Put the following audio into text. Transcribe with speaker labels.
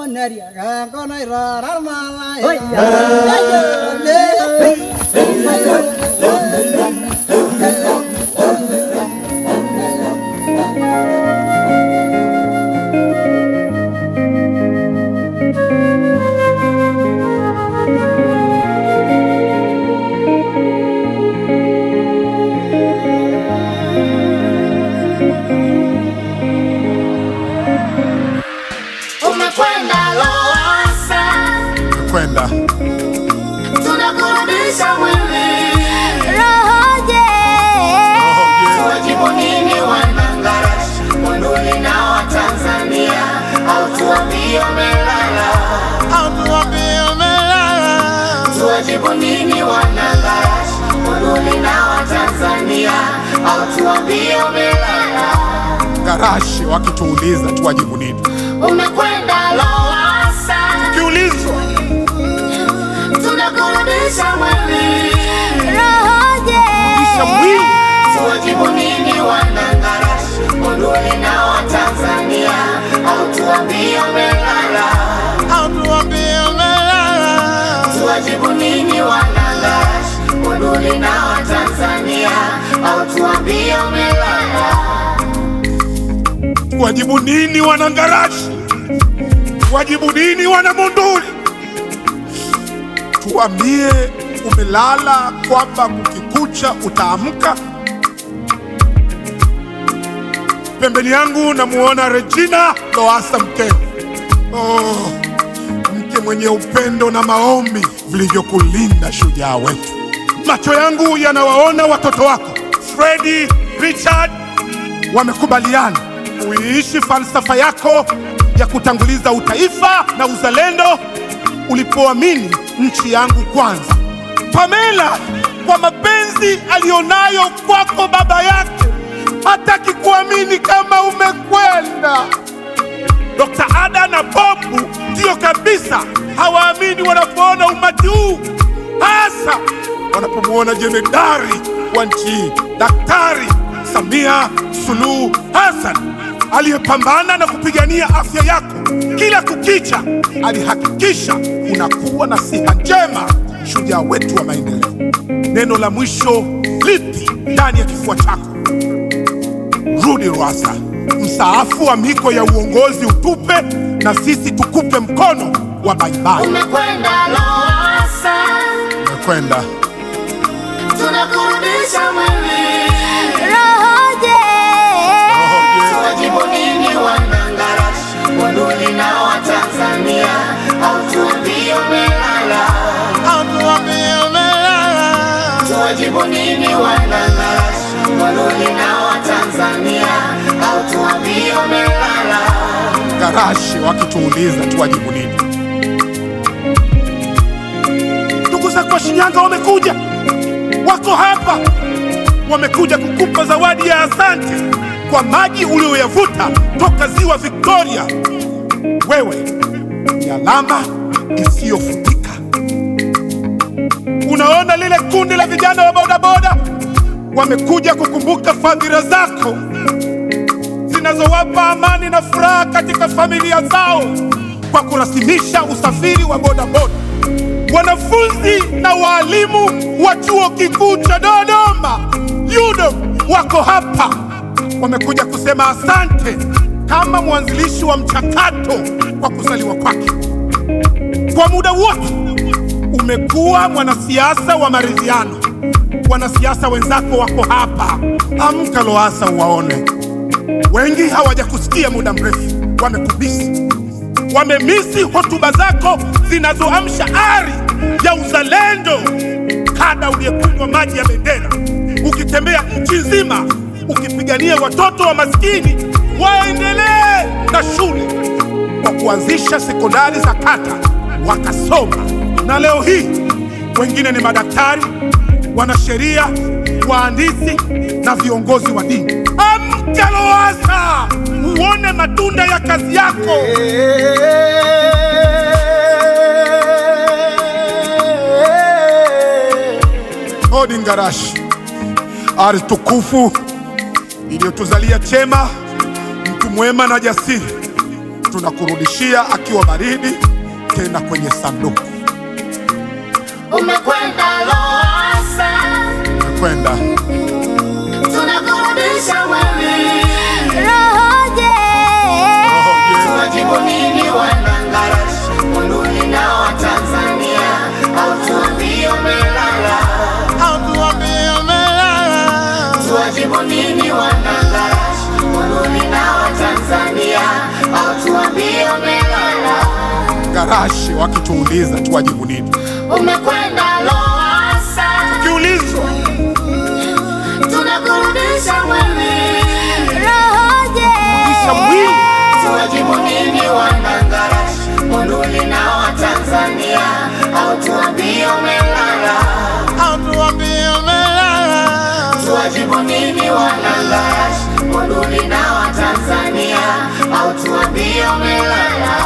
Speaker 1: Umekwenda Lowassa,
Speaker 2: kwenda
Speaker 1: tunakurudisha mwili.
Speaker 3: Rohoje,
Speaker 1: Tuwajibu nini wanangarashi, Monduli na Watanzania, au tuambie umelala? Tuwajibu nini wanangarashi, Monduli na Watanzania, au tuambie umelala?
Speaker 2: garashi wakituuliza tuwajibu nini?
Speaker 1: Umekwenda Lowassa,
Speaker 2: Kiulizwa
Speaker 1: tunakurudisha mwili.
Speaker 3: rohoje,
Speaker 2: kisha mwili
Speaker 1: Tuwajibu nini wanangarashi, Monduli na Watanzania, au tuambie umelala? Tuwajibu nini wanangarashi, Monduli na Watanzania, au tuambie umelala?
Speaker 2: wajibu nini wanangarashi? Wajibu nini wana Monduli? Tuambie umelala, kwamba kukikucha utaamka. Pembeni yangu namuona Regina Lowassa mkeo. Oh, mke mwenye upendo na maombi vilivyokulinda shujaa wetu. Macho yangu yanawaona watoto wako Fredi, Richard wamekubaliana uiishi falsafa yako ya kutanguliza utaifa na uzalendo ulipoamini nchi yangu kwanza. Pamela, kwa mapenzi aliyonayo kwako baba yake, hataki kuamini kama umekwenda. Dr. Ada na Bobu ndiyo kabisa hawaamini wanapoona umati huu, hasa wanapomwona jemedari wa nchi hii Daktari Samia Suluhu Hassan aliyepambana na kupigania afya yako kila kukicha. Alihakikisha unakuwa na siha njema, shujaa wetu wa maendeleo. Neno la mwisho lipi ndani ya kifua chako? Rudi Lowassa, mstaafu wa miko ya uongozi utupe, na sisi tukupe mkono wa baibai.
Speaker 1: Umekwenda Lowassa,
Speaker 2: Kwenda
Speaker 1: tunakurudisha mwili.
Speaker 3: rohoje,
Speaker 1: Tuwajibu nini wanangarashi, Monduli na Watanzania, au tuambie umelala? Tuwajibu nini wanangarashi, Monduli na Watanzania, au tuambie umelala?
Speaker 2: garashi wakituuliza tuwajibu nini? Ndugu zako wa Shinyanga wamekuja, wako hapa, wamekuja kukupa zawadi ya asante kwa maji uliyoyavuta toka ziwa Victoria. Wewe ni alama isiyofutika. Unaona lile kundi la vijana wa bodaboda wamekuja kukumbuka fadhila zako zinazowapa amani na furaha katika familia zao kwa kurasimisha usafiri wa bodaboda. Wanafunzi na waalimu wa chuo kikuu cha Dodoma UDOM wako hapa, wamekuja kusema asante kama mwanzilishi wa mchakato kwa kuzaliwa kwake. Kwa muda wote umekuwa mwanasiasa wa maridhiano. Wanasiasa wenzako wako hapa, amka Lowassa uwaone. Wengi hawajakusikia muda mrefu, wamekubisi, wamemisi hotuba zako zinazoamsha ari ya uzalendo. Kada uliyekunywa maji ya bendera, ukitembea nchi nzima ukipigania watoto wa maskini waendelee na shule, kwa kuanzisha sekondari za kata wakasoma, na leo hii wengine ni madaktari, wanasheria, wahandisi na viongozi wa dini. Amka Lowassa, uone matunda ya kazi yako. Odi Ngarashi, ardhi tukufu iliyotuzalia chema, mtu mwema na jasiri. tunakurudishia akiwa baridi, tena kwenye sanduku.
Speaker 1: Umekwenda Lowassa,
Speaker 2: Kwenda
Speaker 1: tunakurudisha wewe.
Speaker 3: Rohoje,
Speaker 1: Tuwajibu nini wanangarashi Monduli na Watanzania, au tuambie umelala? Tuwajibu nini wanangarashi Monduli na Watanzania, au tuambie umelala?
Speaker 2: garashi, wakituuliza tuwajibu nini?
Speaker 1: Umekwenda Lowassa,
Speaker 2: Kiulizwa
Speaker 1: tunakurudisha wewe.
Speaker 3: Rohoje,
Speaker 2: kisha mwili
Speaker 1: Tuwajibu nini wanangarashi Monduli na Watanzania, au tuambie umelala? Tuwajibu nini wanangarashi Monduli na Watanzania, au tuambie umelala?